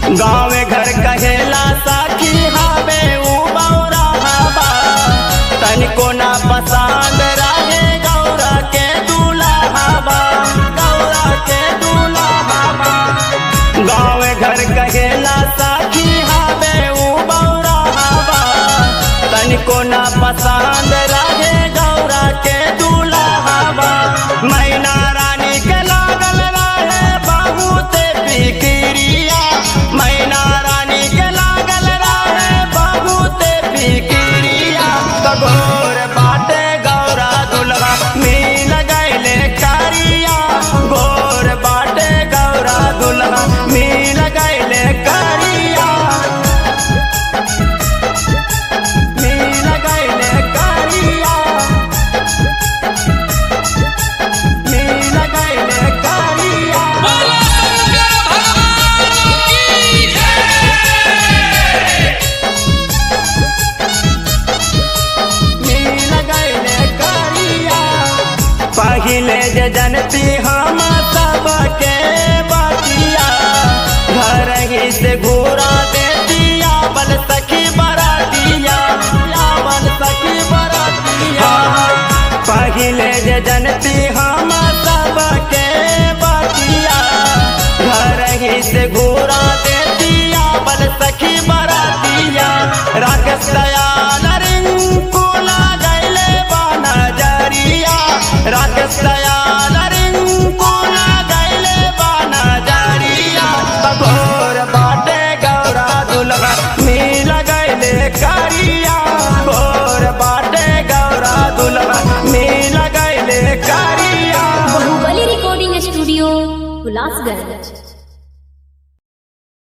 गाँव घर कहेला साखी हावे ऊ बौरा हवा तनिको ना पसंद रहे गौरा के दूल्हा हवा गौरा के दूल्हा हवा गाँव घर कहेला साखी हावे ऊ बौरा हवा तनिको ना पसंद रहे गौरा के दूल्हा हवा मैना रानी के लागल रहे बहुत फिक्रिया मैना रानी के लागल रहे बहुत फिक्रिया तगोर बाटे गौरा दुल्हा मिल गईले कारिया गोर बाटे गौरा दुल्हा मिल गईले कारिया मिल गईले कारिया मिल गईले कारिया बोलो शंकर भगवान की जय मिल गईले कारिया पहिले जे जनती हम सबके बतिया घर ही से घूरा देतिया बल सखी बरातिया बल सखी बरातिया पहिले जे जनती हम सबके बतिया घर ही से घूरा देतिया बल सखी बरातिया राकेश दयाल रिंकू लागैले बाना जरिया राकेश दयाल रिंकू लागैले बाना जरिया बघोर बाटे गौरा दुल्हा मिल गईले कारिया घोर बाटे गौरा दुल्हा मिल गईले कारिया बाहुबली रिकॉर्डिंग स्टूडियो हुलासगंज